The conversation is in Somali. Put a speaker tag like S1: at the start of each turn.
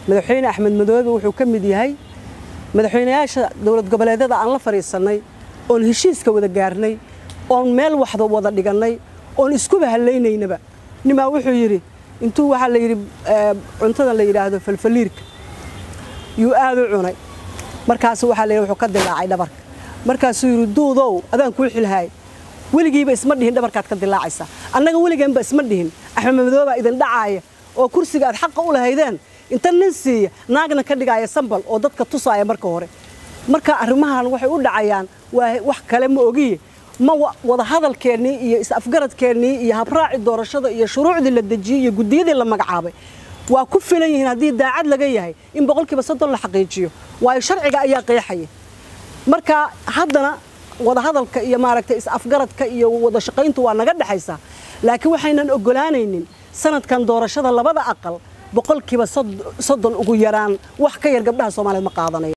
S1: madaxweyne axmed madoobe wuxuu ka mid yahay madaxweynayaasha dowlad goboleedyada aan la fadhiisannay oon heshiiska wada gaarnay oon meel waxda wada dhigannay oon iskuba hallaynaynaba nimaa wuxuu yidhi intuu waxaa la yidhi cuntada la yidhaahdo falfaliirka yuu aad u cunay markaasu waxaa la yidhi wuxuu ka dilaacay dhabarka markaasuu yidhi duudow adaan kuu xilhaay weligiiba isma dhihin dhabarkaad ka dilaacaysaa annaga weligeenba isma dhihin axmed madoobaa idin dhacaaya oo kursiga aad xaqa u lahaydeen inta nin siiya naagna ka dhigaaya sambal oo dadka tusaaya marka hore marka arrimahan waxay u dhacayaan waa wax kale ma ogiye ma wada hadalkeennii iyo is-afgaradkeennii iyo habraaci doorashada iyo shuruucdii la dejiyey iyo guddiyadii la magacaabay waa ku filan yihiin haddii daacad laga yahay in boqolkiiba soddon la xaqiijiyo waayo sharciga ayaa qeexaya marka haddana wada hadalka iyo maaragtay is-afgaradka iyo wada shaqayntu waa naga dhexaysaa laakiin waxaynan oggolaanaynin sanadkan doorashada labada aqal boqolkiiba soddon ugu yaraan wax ka yar gabdhaha soomaaliyeed ma qaadanayo